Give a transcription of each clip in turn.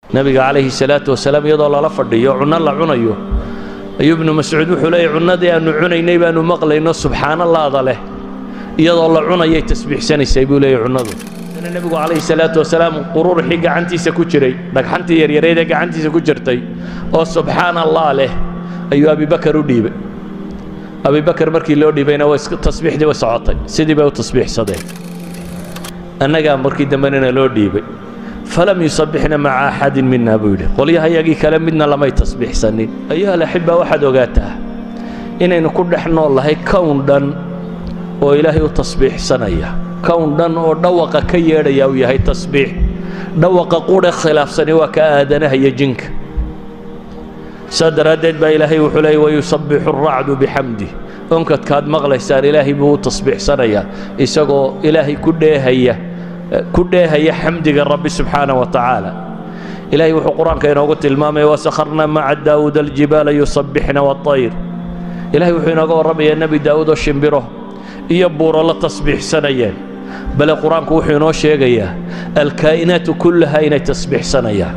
nebiga calayhi salaatu wasalaam iyadoo lala fadhiyo cunno la cunayo ayuu ibnu mascuud wuxuu leeyay cunnadii aannu cunaynay baannu maqlayno subxaanallaada leh iyadoo la cunayay tasbiixsanaysay buu leeyay cunnadu dana nebigu calayhi salaatu wasalaam quruurxii gacantiisa ku jiray dhagxantii yaryareed ee gacantiisa ku jirtay oo subxaana allah leh ayuu abibakar u dhiibay abibakar markii loo dhiibayna way tasbiixdii way socotay sidii bay u tasbiixsadeen annagaa markii dambenina loo dhiibay falam yusabixna maca axadin mina buu yidhi qolyahayagii kale midna lamay tasbiixsanin ayuha alaxiba waxaad ogaataa inaynu ku dhex nool lahay kown dhan oo ilaahay u tasbiixsanaya kown dhan oo dhawaqa ka yeedhaya uu yahay tasbiix dhawaqa qudhe khilaafsani waa ka aadanaha iyo jinka saa daraaddeed baa ilaahay wuxuu leeyay wayusabbixu aracdu bixamdih onkadkaad maqlaysaan ilaahay buu u tasbiixsanayaa isagoo ilaahay ku dheehaya ku dheehaya xamdiga rabbi subxaana wa tacaala ilaahay wuxuu qur-aanka inoogu tilmaamaya wasakharna maca daawuuda aljibaala yusabbixna waطayr ilahay wuxuu inooga warramayaa nebi daawuud oo shimbiro iyo buuro la tasbiixsanayeen bale qur-aanku wuxuu inoo sheegayaa alkaa'inaatu kullaha inay tasbiixsanayaan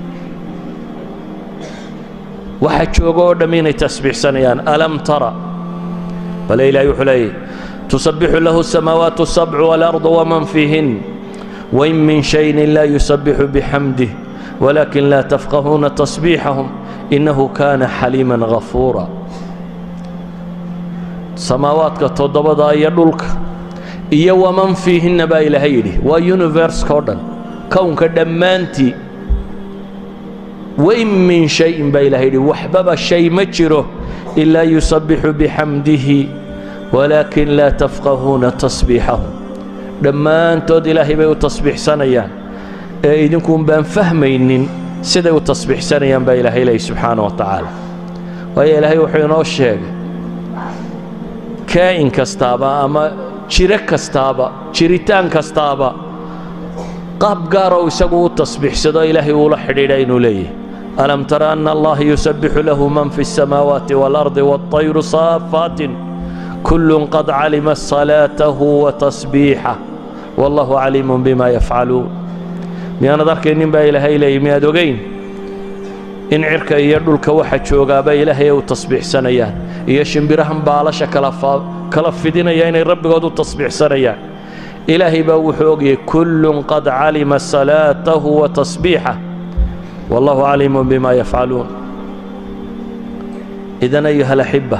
waxa jooga oo dhamm inay tasbiixsanayaan alam tara bale ilahay wuxuu leeyahy tusabbixu lahu الsamaawaatu الsabcu wاlardu waman fiihin wain min shayin laa yusabbixu bixamdih walakin laa tafqahuuna tasbiixahum innahu kaana xaliima gafuura samaawaadka toddobada iyo dhulka iyo waman fiihinna baa ilaahay yidhi waa universka o dhan kownka dhammaantii wain min shayin baa ilahay yidhi waxbaba shay ma jiro ilaa yusabbixu bixamdihi walaakin laa tafqahuuna tasbiixahum dhammaantood ilaahay bay u tasbiixsanayaan ee idinkuun baan fahmaynin siday u tasbiixsanayaan baa ilaahay leeyay subxaana wa tacaala waayo ilaahay wuxuu inoo sheegay kaa'in kastaaba ama jiro kastaaba jiritaan kastaaba qaab gaaroo isagu u tasbiixsado ilaahay uula xidhiidha inuu leeyahay alam tara ana allaha yusabbixu lahu man fi الsamaawaati wاlardi wاطayru saafaatin kullun qad calima salaatahu wa tasbiixah wallahu caliimun bima yafcaluun miyaanad arkaynin baa ilaahay leeyay miyaad ogayn in cirka iyo dhulka waxa joogaaba ilaahay ay u tasbiixsanayaan iyo shimbirahan baalasha kala fidinaya inay rabbigood u tasbiixsanayaan ilaahay baa wuxuu ogyahay kullun qad calima salaatahu wa tasbiixah wallahu caliimun bima yafcaluun idan ayuha alaxiba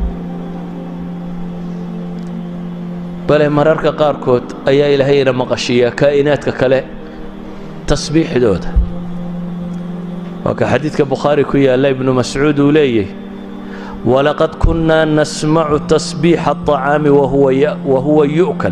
bale mararka qaarkood ayaa ilaahayna maqashiiya kaa'inaadka kale tasbiixdooda waa ka xadiidka bukhaari ku yaalla ibnu mascuud uu leeyahy walaqad kunnaa nasmacu tasbiixa aطacaami wa huwa yu'kal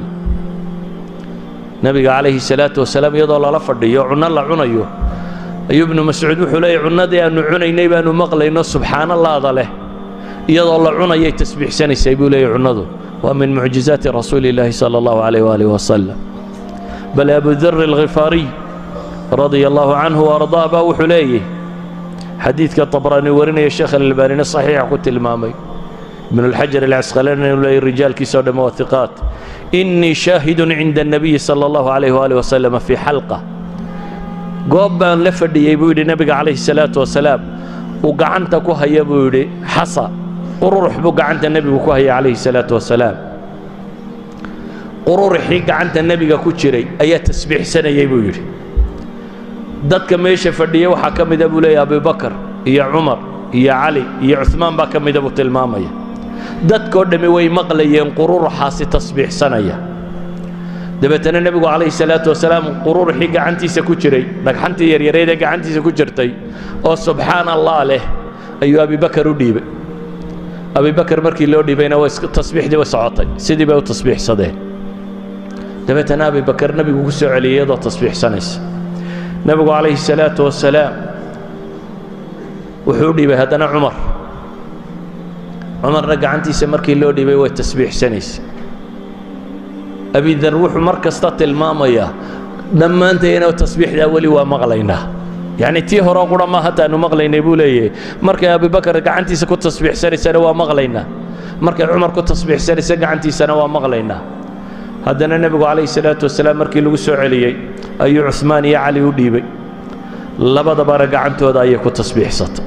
nebiga calayhi salaatu wasalaam iyadoo lala fadhiyo cunno la cunayo ayuu ibnu mascuud wuxuu leeyay cunnadii aannu cunaynay baannu maqlayno subxaanallaada leh iyadoo la cunayay tasbiixsanaysay buu leeyay cunnadu waa min mucjizaati rasuuli illaahi sala allahu calayh waalih wasalam bal abudari alkhifaariy radia allahu canhu waardaa baa wuxuu leeyahy xadiidka طabraani warinaya sheekh alalbaanina saxiixa ku tilmaamay ibn اlxajar alcasqalaani inuu leeyay rijaalkiisao dhamme waa hiqaat innii shaahidun cinda الnabiyi salى allahu calayh waalih wasalam fii xalqa goob baan la fadhiyey buu yidhi nebiga calayhi salaatu wasalaam uu gacanta ku haya buu yidhi xasa qururux buu gacanta nebigu ku haya calayhi salaatu wasalaam qururuxii gacanta nebiga ku jiray ayaa tasbiixsanayay buu yidhi dadka meesha fadhiya waxaa ka mida buu leeyahy abubakar iyo cumar iyo cali iyo cuhmaan baa ka mida buu tilmaamaya dadkoo dhammi way maqlayeen qururuxaasi tasbiixsanaya dabeetana nebigu calayhi salaatu wasalaam qururuxii gacantiisa ku jiray dhagxantii yaryareed ee gacantiisa ku jirtay oo subxaana allah leh ayuu abibakar u dhiibay abibakar markii loo dhiibayna tasbiixdii way socotay sidii bay u tasbiixsadeen dabeetana abibakar nebigu ku soo celiyay iyadoo tasbiixsanaysa nebigu calayhi salaatu wasalaam wuxuu u dhiibay haddana cumar cumarna gacantiisa markii loo dhiibay way tasbiixsanaysa abidar wuxuu mar kasta tilmaamayaa dhammaantayna tasbiixdaa weli waa maqlaynaa yacni tii horeo qura ma hataanu maqlaynay buu leeyahay markay abibakar gacantiisa ku tasbiixsanaysana waa maqlaynaa markay cumar ku tasbiixsanaysa gacantiisana waa maqlaynaa haddana nebigu calayhi salaatu wasalaam markii lagu soo celiyey ayuu cuhmaan iyo cali u dhiibay labadabana gacantooda ayay ku tasbiixsatay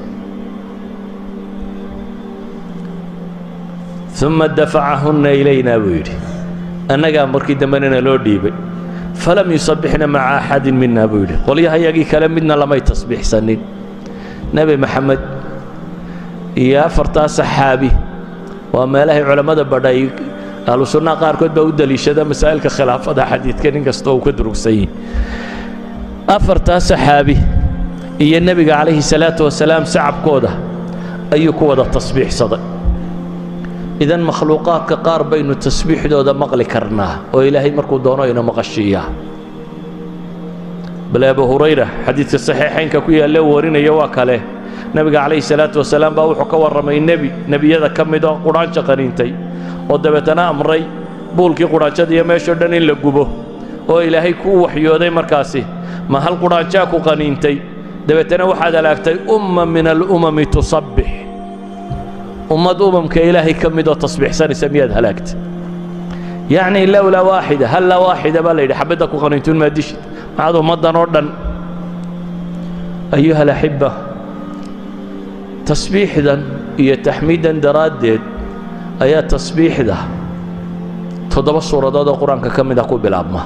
uma dafacahunna ilaynaa buu yidhi annagaa markii dambena loo dhiibay falam yusabbixna maca axadin mina buu yidhi qolyahayagii kale midna lamay tasbiixsanin nebi maxamed iyo afartaa saxaabi waa meelahay culammada badhay ahlu sunnaha qaarkood baa u deliishada masaa'ilka khilaafada xadiidka nin kastoo uu ka durugsan yihi afartaa saxaabi iyo nebiga calayhi salaatu wasalaam sacabkooda ayuu ku wada tasbiixsaday idan makhluuqaadka qaar baynu tasbiixdooda maqli karnaa oo ilaahay markuu doono ina maqashiiyaa bale abu hurayra xadiidka saxiixaynka ku yaalle warinaya waa kale nebiga calayhi salaatu wasalaam baa wuxuu ka warramay nebi nebiyada ka mid oo qudhaanjo qaniintay oo dabeetana amray buulkii qudhaanjada iyo meeshoo dhan in la gubo oo ilaahay kuu waxyooday markaasi ma hal qudhaanjaa ku qaniintay dabeetana waxaad halaagtay umma min alumami tusabbix ummad umamka ilaahay ka midoo tasbiixsanaysa miyaad halaagtay yacni lowlaa waaxida hallaa waaxida baa la yidhi xabadda ku qaniintuun maa dishid maxaad ummaddan oo dhan ayuha alaxibba tasbiixdan iyo taxmiidan daraaddeed ayaa tasbiixda toddoba suuradood oo qur-aanka ka mida ku bilaabma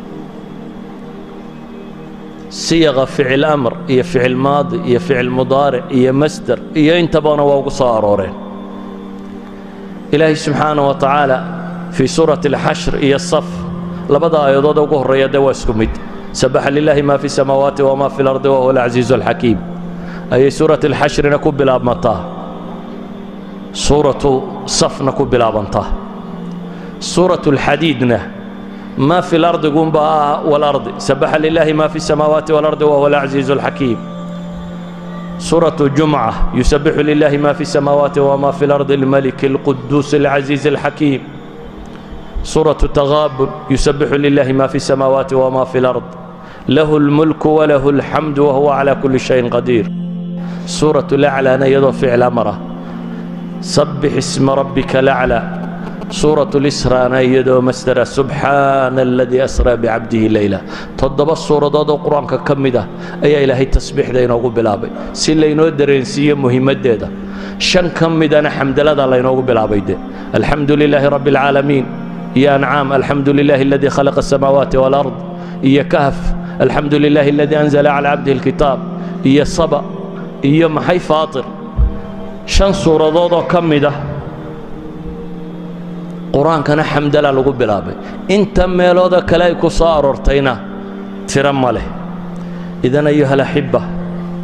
siyaqa ficil amr iyo ficil maadi iyo ficil mudaaric iyo masder iyo intabana waa ugu soo arooreen ilaahay subxaana wa tacaala fii suurati alxashr iyo saf labada aayadood ugu horreeya dee waa isku mid sabaxa lilaahi ma fi samaawaati wama fi lardi wahuwa alcasiizu alxakiim ayay suurati alxashrina ku bilaabmataa suuratu safna ku bilaabantaa suuratu alxadiidna ما في الأرض قم والأرض سبح لله ما في السماوات والأرض وهو العزيز الحكيم سورة الجمعة يسبح لله ما في السماوات وما في الأرض الملك القدوس العزيز الحكيم سورة التغابن يسبح لله ما في السماوات وما في الأرض له الملك وله الحمد وهو على كل شيء قدير سورة الأعلى نيض فعل أمره سبح اسم ربك الأعلى سورة الإسراء نيدو مستر سبحان الذي أسرى بعبده ليلة تضب السورة دو قرآن كمدة أي إلهي تسبيح دين أقول بلابي سيلينو درينسية مهمة ديدا شن كمدة أنا حمد لله الله ينوغو بلابي دي الحمد لله رب العالمين يا أنعام الحمد لله الذي خلق السماوات والأرض يا كهف الحمد لله الذي أنزل على عبده الكتاب يا صبا يا محي فاطر شن سورة دو كمدة qur-aankana xamdala lagu bilaabay inta meelooda kale ay ku soo aroortayna tiro ma leh idan ayuha alaxibba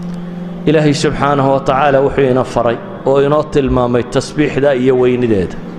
ilaahay subxaanahu wa tacaala wuxuu ina faray oo inoo tilmaamay tasbiixda iyo weynideeda